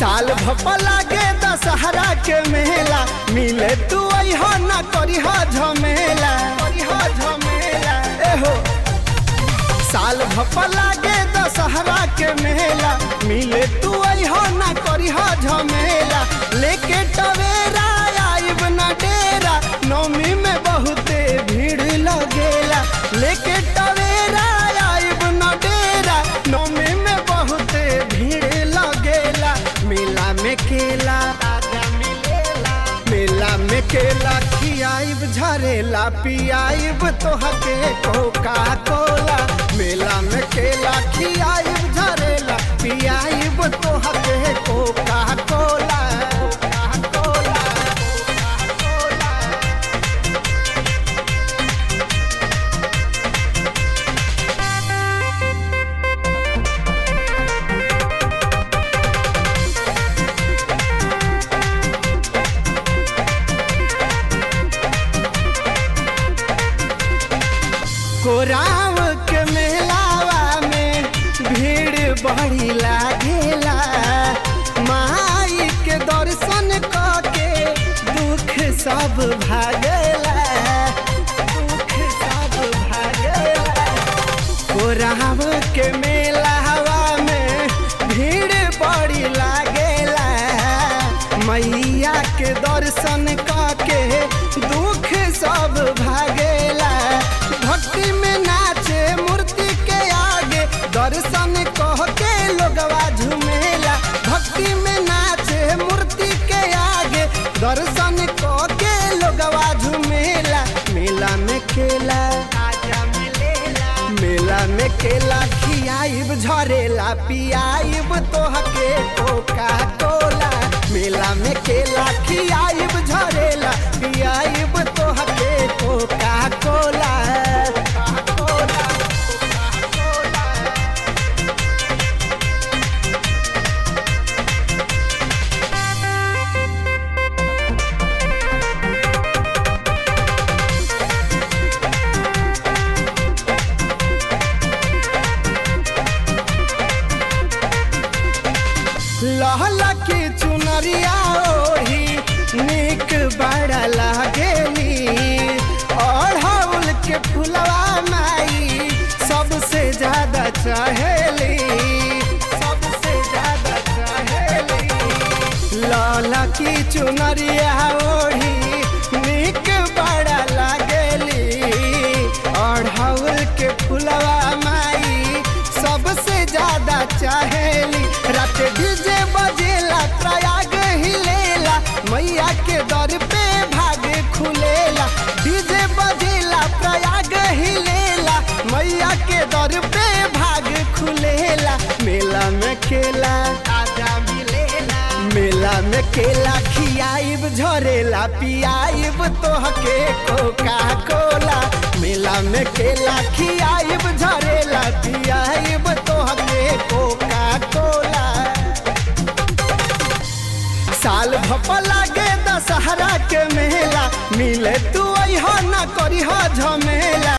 साल भप लागे दशहरा के मेला मिले तू अहा ना करिह झमेला करिह झमेला एहो साल भप लागे दशहरा के मेला मिले तू अहा ना करिह झमेला लेके टवेरा आइब ना डेरा नौमी में बहुते भीड़ लगेला लेके टवेरा आइब ना डेरा नौमी में बहुते भीड़ लगेला मेला में केला मेला में केला खियाइब झरेला पियाइब तोहके कोका कोला मेला में केला खियाइब झरेला पियाइब तोहके कोका कोला कोका कोला कोराव के मेलावा में भीड़ बड़ी लागेला माई के दर्शन के दुख सब भागेला दुख सब भागेला कोराव के मेलावा में भीड़ बड़ी लागेला मैया के दर्शन के दुख सब भागेला भक्ति में नाचे मूर्ति के आगे दर्शन कह के लोगवा झूमेला भक्ति में नाचे मूर्ति के आगे दर्शन कह के लोगवा झूमेला मेला में खेला मेला में केला खियाइब झरेला पियाइब तोहके कोका कोला मेला में केला खियाइब झरेला पियाइब तोहके कोका कोला लहला की चुनरिया ओढ़ी निक बड़ा लागेली अढ़ौल के फुलवा माई सबसे ज्यादा चाहेली सबसे ज्यादा चाहेली लाला की चुनरिया ओढ़ी निक बड़ा लागेली अढ़ौल के फुलवा माई सबसे ज्यादा चाहेली रात डीजे बजेला प्रयाग हिलेला मैया के दर पे भाग खुलेला डीजे बजेला प्रयाग हिलेला मैया के दर पे भाग खुलेला मेला में केला आजा मिलेला मेला में केला खियाइब झरेला पियाइब तोहके कोका कोला मेला में केला खियाइब झरेला पियाइब तोहके कोका कोला साल भप लागे दशहरा के मेला मिले तू अहा ना करिह झमेला